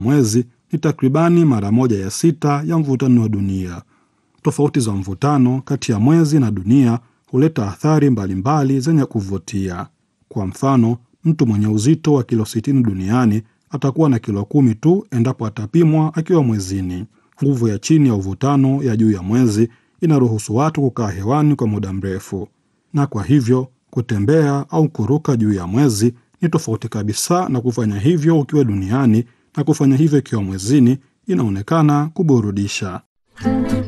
mwezi ni takribani mara moja ya sita ya mvutano wa dunia. Tofauti za mvutano kati ya mwezi na dunia huleta athari mbalimbali zenye kuvutia. Kwa mfano, mtu mwenye uzito wa kilo 60 duniani atakuwa na kilo kumi tu endapo atapimwa akiwa mwezini. Nguvu ya chini ya uvutano ya juu ya mwezi inaruhusu watu kukaa hewani kwa muda mrefu, na kwa hivyo kutembea au kuruka juu ya mwezi ni tofauti kabisa na kufanya hivyo ukiwa duniani, na kufanya hivyo ikiwa mwezini inaonekana kuburudisha.